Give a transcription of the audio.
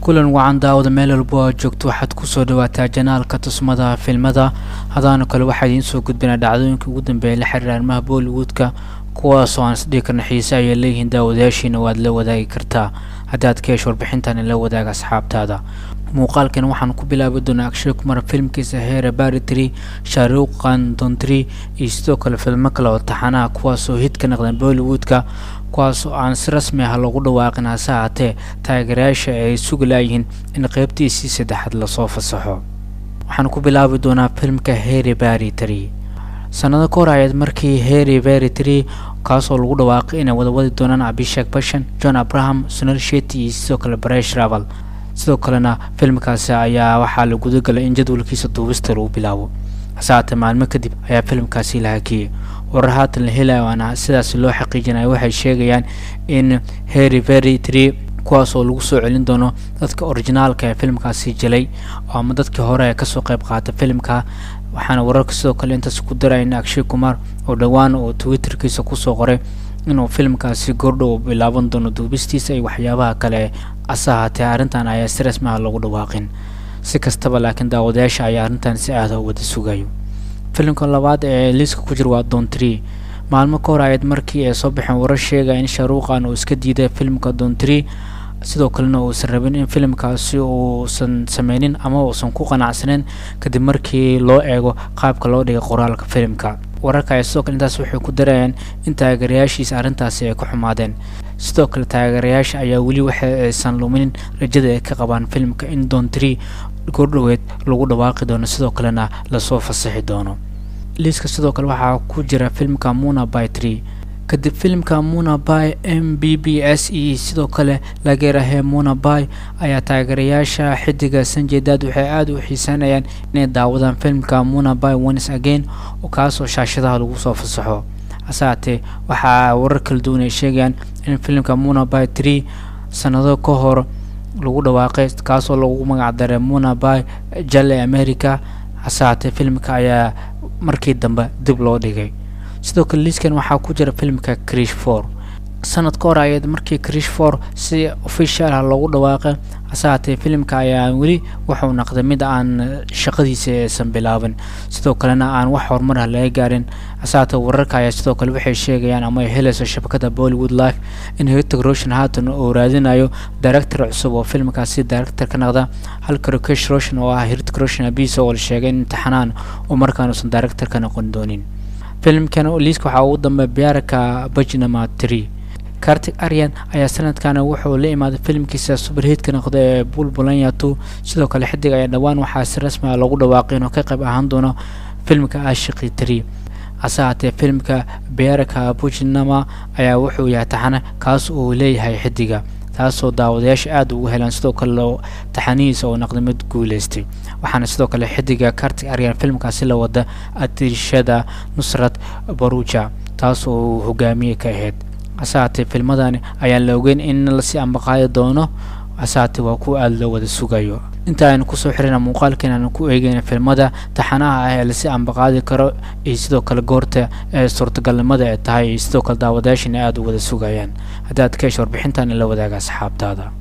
kulan wacan daawada meel walba oo joogto waxaad kusoo dhawaataa janaalka tusmada filmada hadaano kale waxaa idiin soo gudbinaa dhacdooyinka ugu dambeeya la xiriira arrimaha bollywoodka kuwaasoo aan isdhihi karna xiise ayay leeyihiin daawadayaashiina waad la wadaagi kartaa haddaad ka hesho warbixintan la wadaaga asxaabtaada muuqaalkan waxaan ku bilaabi doonaa akshay kumar filmkiisa heere baritry shaaruqan dontry iyo sidoo kale filmo kale oo taxanaha kuwaasoo hid ka naqdeen bollywoodka kuwaasoo aan si rasmi ah loogu dhawaaqin hase haatee taageerayaasha ay sugi laayihiin in qeybtiisii saddexaad lasoo fasaxo waxaan ku bilaabi doonaa filmka heere baritry sanado ka hor ayaed markii hery veritry kaasoo lagu dhawaaqay inay wadawadi doonaan abishak bashan john abraham sunal shetty iyo sidoo kale baresh raval sidoo kalena filmkaasi ayaa waxaa la gudagalay in jadwalkiisa duubista lagu bilaabo hase haatee maalmo kadib ayaa filmkaasi la hakiyey warar haatan la helayo aan sidaas loo xaqiijinaya waxay sheegayaan in hery veritry kuwaasoo lagu soo celin doono dadka orijinaalka ee filmkaasi jilay ama dadkii hore ee kasoo qayb qaata filmka waxaana wararka sidoo kale intaas ku daraya in akshay kumar oo dhowaan oo twitterkiisa kusoo qoray inuu filmkaasi goordhow bilaaban doono duubistiisa iyo waxyaabaha kale ase haatee arrintan ayaa si rasmi ah loogu dhawaaqin si kastaba laakiin daawadayaasha ayaa arrintan si aada wada sugayo filimka labaad ee liiska ku jira waa dontry maalmo ka hor ayaed markii ay soo baxeen warar sheegaya in shaaruuqan uu iska diiday filmka dontry sidoo kalena uusan rabin in filimkaasi uusan sameynin ama uusan ku qanacsaneyn kadib markii loo eego qaabka loo dhigay qoraalka filimka wararka ayaa sidoo kale intaas waxay ku darayaan in taageerayaashiisa arrintaasi ay ka xumaadeen sidoo kale taageerayaasha ayaa weli waxa aysan luminin rajada ay ka qabaan filimka in dontry goordhoweed lagu dhawaaqi doono sidoo kalena lasoo fasaxi doono liiska sidoo kale waxaa ku jira filmka muna bytree kadib filimka munaby m b b s e sidoo kale lageerahee munaby ayaa taageerayaasha xidiga sanjeedad waxay aada u xiisanayaan inay daawadaan filmka munaby ones again kaasoo shaashadaha lagu soo fasaxo hase haatee waxaa warar kala duwan ay sheegayaan in filimka munaby tree sanado ka hor lagu dhawaaqay kaasoo lagu magac daray munaby jalle america hase haatee filmka ayaa markii dambe dib loo dhigay sidoo kale liiskan waxaa ku jira filmka krish for sanad ka hor ayaed markii krish for si official ah loogu dhawaaqay hase haatee filimka ayaa weli wuxuu naqday mid aan shaqadiisa aysan bilaabin sidoo kalena aan wax horumar ah laga gaarin hase haatee wararka ayaa sidoo kale waxay sheegayaan ama ay helayso shabakada bollywood life in hitig roshan haatan uu raadinayo director cusub oo filmkaasi director ka naqda halka rakesh roshan oo ah hitig roshan abiso oo la sheegay in imtixanaan uu markaan uusan director ka noqon doonin filimkan liiska waxaa ugu dambeeya biarka bajnama tree kartig aryan ayaa sanadkan wuxuu la imaaday filimkiisa superhitka noqda ee bulbulanyatu sidoo kale xidig ayaa dhowaan waxaa si rasmi ah loogu dhawaaqay inuu ka qayb ahaan doono filmka ashiqi tree hase haatee filimka biarka bujnama ayaa wuxuu yahay taxane kaas uu leeyahay xidiga taasoo daawadayaasha aada ugu helaan sidoo kale taxanihiisa oo naqday mid guuleystay waxaana sidoo kale xidiga kartig aryan filmkaasi la wada adirishada nusrat baruja taas oo hogaamiye ka ahayd hase haatee filmadani ayaan la ogeyn in lasii ambaqaadi doono hase haatee waa kuwa aada loo wada sugayo inta aynu kusoo xirina muuqaalkan aanu ku eegeyna filmada taxanaha ah ee lasii ambaqaadi karo iyo sidoo kale goorta ee suurtagalnimada ay tahay iyo sidoo kale daawadayaashana aada u wada sugayaan haddaad ka hesho warbixintan la wadaaga asxaabtaada